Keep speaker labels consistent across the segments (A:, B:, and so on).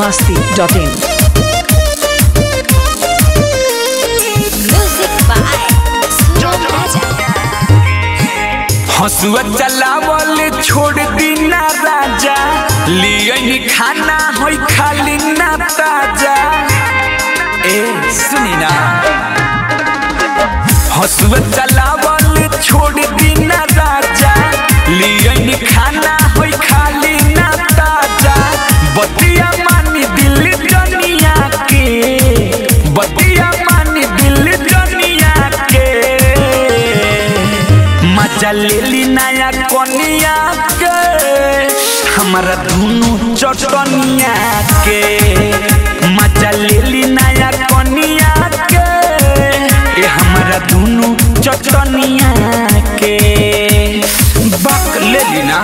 A: masti.in.
B: Music by Suram Raja.
C: हसुआ चलावल छोड़ दीना राजा लियन खाना होई खाली ना ताजा ए सुनी ना हसुआ चलावल छोड़ दीना राजा लियन खाना होई खाली ना ताजा बतिया मानी दिल जनिया के बतिया मानी दिल जनिया के मजा ले ली नया कोनिया के हमारा धुनु चटनिया के मजा ले ली नया कोनिया के ये हमारा धुनु चटनिया के बक ले ली ना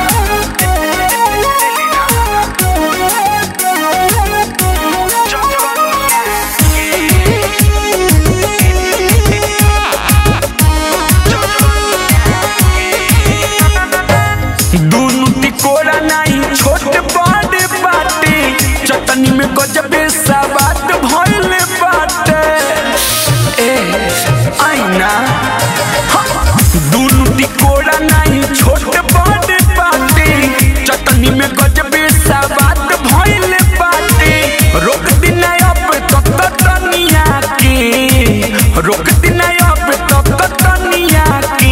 C: दोनों तिकोड़ा नहीं छोटे बड़े बाटे चटनी में गजबे सवाद भइल बाटे ए आईना दोनों तिकोड़ा नहीं छोटे बड़े बाटे चटनी में गजबे सवाद भइल बाटे रोक दिना अब तक तनिया के रोक दिना अब तक तनिया के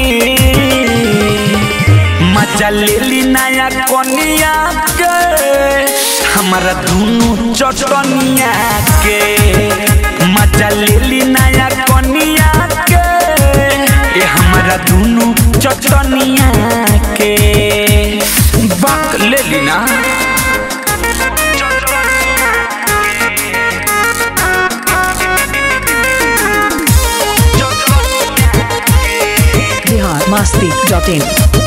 C: मजा ले ली नया कोनिया के हमारा धुनु चटनिया के मजा ले ली नया कोनिया के ये हमारा धुनु चटनिया के बक ले ली ना
A: Bihar masti.in.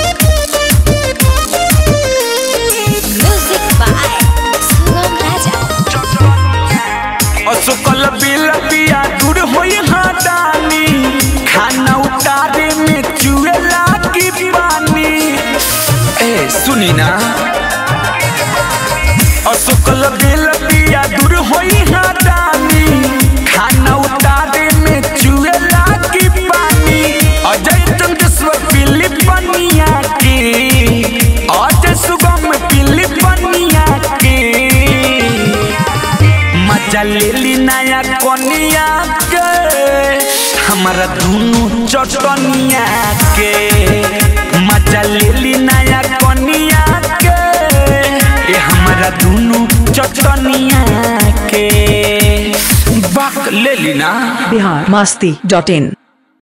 B: Music by Suram Raja.
C: असुकल बिल बिया दूर होई हादानी खाना उतारे में चुए लागी पानी ए सुनी ना असुकल बिल बिया दूर होई हादानी खाना उतारे में चुए लागी पानी अजय चंद्रेश्वर फिलिपनिया की अजय सुगम फिलिपनिया की मजा ले ली नया कोनिया के हमारा धुनु चटनिया के मजा ले ली नया कोनिया के ये हमारा धुनु चटनिया के बक ले ली ना
A: Bihar masti.in.